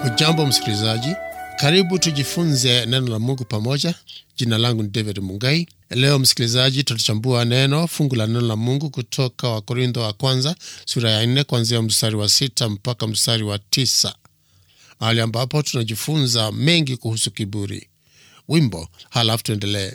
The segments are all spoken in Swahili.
Hujambo msikilizaji, karibu tujifunze neno la Mungu pamoja. Jina langu ni David Mungai. Leo msikilizaji, tutachambua neno fungu la neno la Mungu kutoka Wakorintho wa kwanza sura ya nne kuanzia mstari wa sita mpaka mstari wa tisa mahali ambapo tunajifunza mengi kuhusu kiburi. Wimbo halafu tuendelee.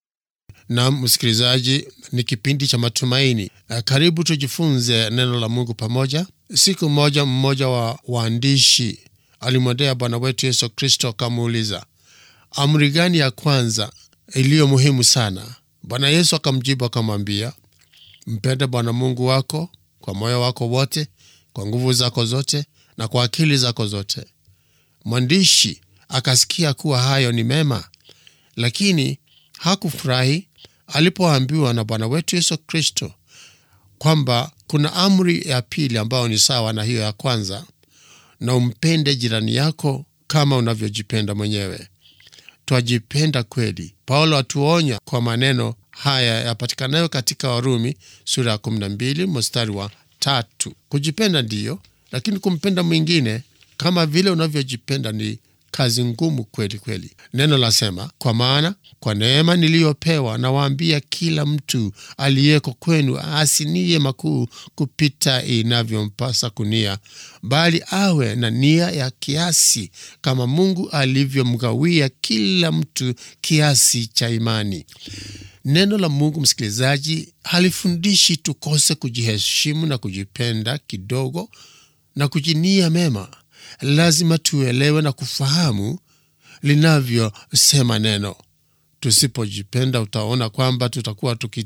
Na msikilizaji, ni kipindi cha matumaini. Karibu tujifunze neno la Mungu pamoja. Siku moja, mmoja wa waandishi alimwendea Bwana wetu Yesu Kristo akamuuliza, amri gani ya kwanza iliyo muhimu sana? Bwana Yesu akamjibu akamwambia, mpende Bwana Mungu wako kwa moyo wako wote, kwa nguvu zako zote, na kwa akili zako zote. Mwandishi akasikia kuwa hayo ni mema, lakini hakufurahi alipoambiwa na Bwana wetu Yesu Kristo kwamba kuna amri ya pili ambayo ni sawa na hiyo ya kwanza, na umpende jirani yako kama unavyojipenda mwenyewe. Twajipenda kweli. Paulo atuonya kwa maneno haya yapatikanayo katika Warumi sura ya 12 mstari wa tatu. Kujipenda ndiyo, lakini kumpenda mwingine kama vile unavyojipenda ni kazi ngumu kweli kweli. Neno lasema, kwa maana kwa neema niliyopewa nawaambia kila mtu aliyeko kwenu asinie makuu kupita inavyompasa kunia, bali awe na nia ya kiasi, kama Mungu alivyomgawia kila mtu kiasi cha imani. Neno la Mungu, msikilizaji, halifundishi tukose kujiheshimu na kujipenda kidogo na kujinia mema. Lazima tuelewe na kufahamu linavyosema neno. Tusipojipenda, utaona kwamba tutakuwa tuki,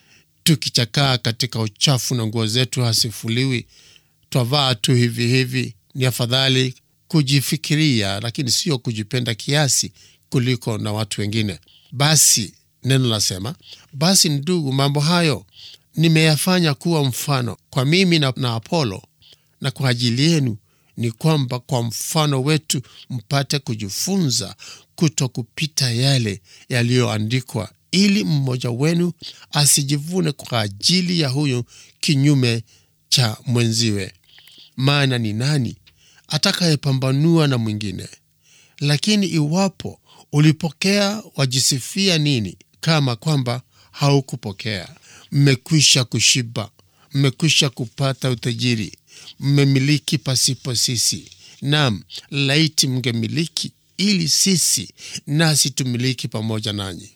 tukichakaa katika uchafu na nguo zetu hasifuliwi, twavaa tu hivi hivi. Ni afadhali kujifikiria, lakini sio kujipenda kiasi kuliko na watu wengine. Basi neno lasema, basi ndugu, mambo hayo nimeyafanya kuwa mfano kwa mimi na, na Apolo na kwa ajili yenu ni kwamba kwa mfano wetu mpate kujifunza kuto kupita yale yaliyoandikwa, ili mmoja wenu asijivune kwa ajili ya huyo kinyume cha mwenziwe. Maana ni nani atakayepambanua na mwingine? Lakini iwapo ulipokea, wajisifia nini kama kwamba haukupokea? Mmekwisha kushiba, mmekwisha kupata utajiri mmemiliki pasipo sisi. Naam, laiti mngemiliki, ili sisi nasi tumiliki pamoja nanyi.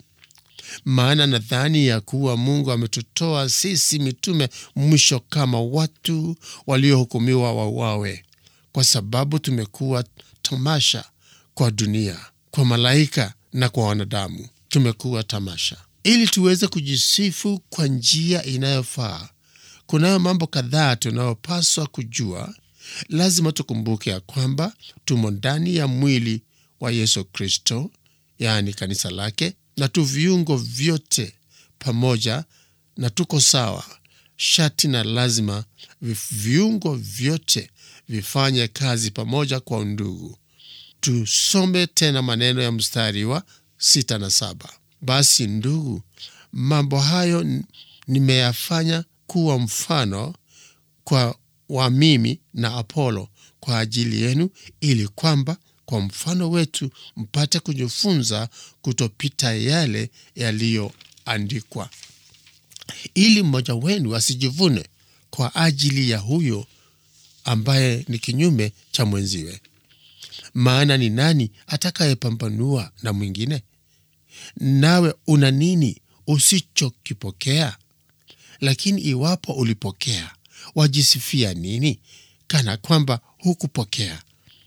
Maana nadhani ya kuwa Mungu ametutoa sisi mitume mwisho kama watu waliohukumiwa wauawe, kwa sababu tumekuwa tamasha kwa dunia, kwa malaika na kwa wanadamu. Tumekuwa tamasha ili tuweze kujisifu kwa njia inayofaa. Kunayo mambo kadhaa tunayopaswa kujua. Lazima tukumbuke ya kwamba tumo ndani ya mwili wa Yesu Kristo, yaani kanisa lake, na tu viungo vyote pamoja na tuko sawa. Shati na lazima viungo vyote vifanye kazi pamoja kwa undugu. Tusome tena maneno ya mstari wa sita na saba. Basi ndugu, mambo hayo nimeyafanya kuwa mfano kwa wa mimi na Apolo kwa ajili yenu, ili kwamba kwa mfano wetu mpate kujifunza kutopita yale yaliyoandikwa, ili mmoja wenu asijivune kwa ajili ya huyo ambaye ni kinyume cha mwenziwe. Maana ni nani atakayepambanua na mwingine? Nawe una nini usichokipokea? Lakini iwapo ulipokea, wajisifia nini kana kwamba hukupokea?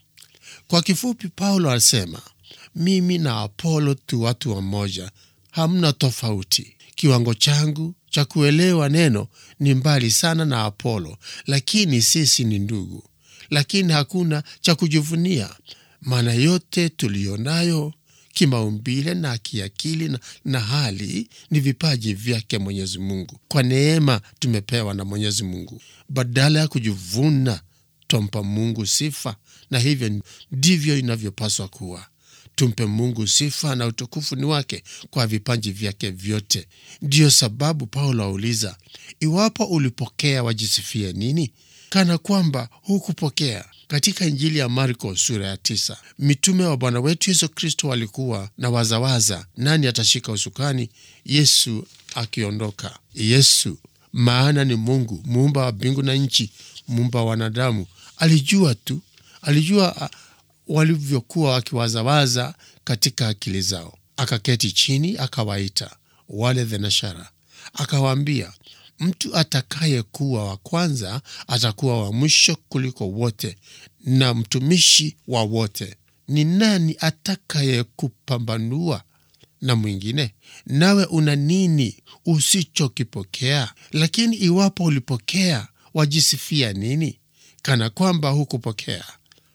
Kwa kifupi, Paulo alisema, mimi na Apolo tu watu wamoja, hamna tofauti. Kiwango changu cha kuelewa neno ni mbali sana na Apolo, lakini sisi ni ndugu. Lakini hakuna cha kujivunia, maana yote tuliyonayo kimaumbile na kiakili na, na hali ni vipaji vyake Mwenyezi Mungu. Kwa neema tumepewa na Mwenyezi Mungu. Badala ya kujivuna, twampa Mungu sifa, na hivyo ndivyo inavyopaswa kuwa. Tumpe Mungu sifa na utukufu ni wake kwa vipaji vyake vyote. Ndiyo sababu Paulo auliza, iwapo ulipokea, wajisifie nini? Kana kwamba hukupokea. katika Injili ya Marko sura ya tisa, mitume wa Bwana wetu Yesu Kristo walikuwa na wazawaza, nani atashika usukani Yesu akiondoka. Yesu maana ni Mungu muumba wa mbingu na nchi, muumba wa wanadamu, alijua tu, alijua walivyokuwa wakiwazawaza katika akili zao. Akaketi chini, akawaita wale thenashara, akawaambia mtu atakayekuwa wa kwanza atakuwa wa mwisho kuliko wote na mtumishi wa wote. Ni nani atakayekupambanua na mwingine? Nawe una nini usichokipokea? Lakini iwapo ulipokea, wajisifia nini? Kana kwamba hukupokea.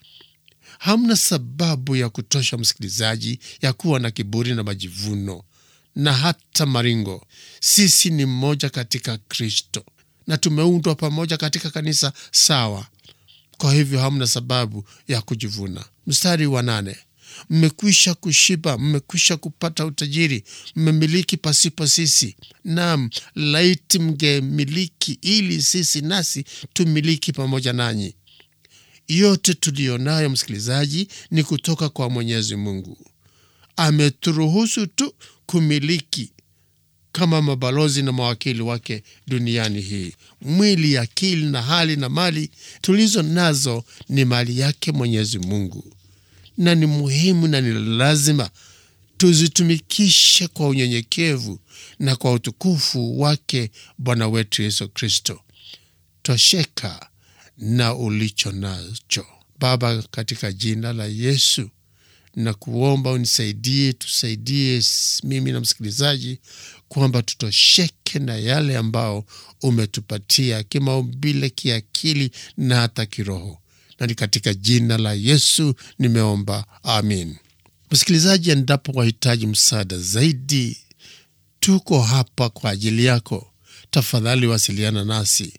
Hamna sababu ya kutosha, msikilizaji, ya kuwa na kiburi na majivuno na hata maringo. Sisi ni mmoja katika Kristo na tumeundwa pamoja katika kanisa sawa. Kwa hivyo hamna sababu ya kujivuna. Mstari wa nane, mmekwisha kushiba, mmekwisha kupata utajiri, mmemiliki pasipo sisi. Naam, laiti mngemiliki, ili sisi nasi tumiliki pamoja nanyi. Yote tuliyo nayo, msikilizaji, ni kutoka kwa Mwenyezi Mungu. Ameturuhusu tu kumiliki kama mabalozi na mawakili wake duniani hii. Mwili, akili na hali na mali tulizo nazo ni mali yake Mwenyezi Mungu, na ni muhimu na ni lazima tuzitumikishe kwa unyenyekevu na kwa utukufu wake Bwana wetu Yesu Kristo. Tosheka na ulicho nacho. Baba, katika jina la Yesu na kuomba unisaidie, tusaidie mimi na msikilizaji kwamba tutosheke na yale ambao umetupatia kimaumbile, kiakili na hata kiroho, na ni katika jina la Yesu nimeomba, amin. Msikilizaji, endapo wahitaji msaada zaidi, tuko hapa kwa ajili yako. Tafadhali wasiliana nasi.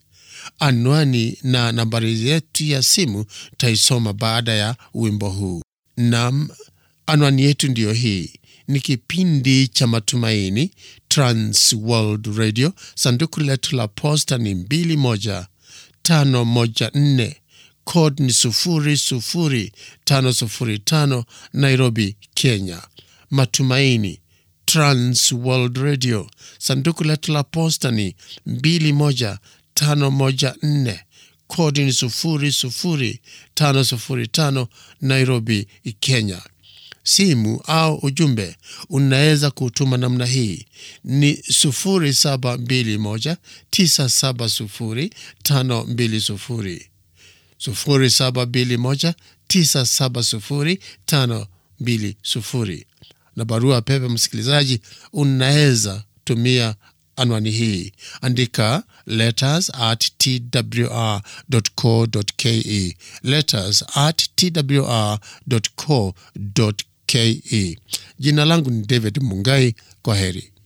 Anwani na nambari yetu ya simu taisoma baada ya wimbo huu. Nam, anwani yetu ndiyo hii. Ni kipindi cha Matumaini, Trans World Radio. Sanduku letu la posta ni 21514 code ni 00505 Nairobi, Kenya. Matumaini, Trans World Radio. Sanduku letu la posta ni 21514 kodi ni sufuri sufuri tano sufuri tano Nairobi, Kenya. Simu au ujumbe unaweza kutuma namna hii ni sufuri saba mbili moja tisa saba sufuri tano mbili sufuri sufuri saba mbili moja tisa saba sufuri tano mbili sufuri na barua pepe, msikilizaji, unaweza tumia anwani hii, andika letters at twr.co.ke, letters at twr.co.ke. Jina langu ni David Mungai. Kwa heri.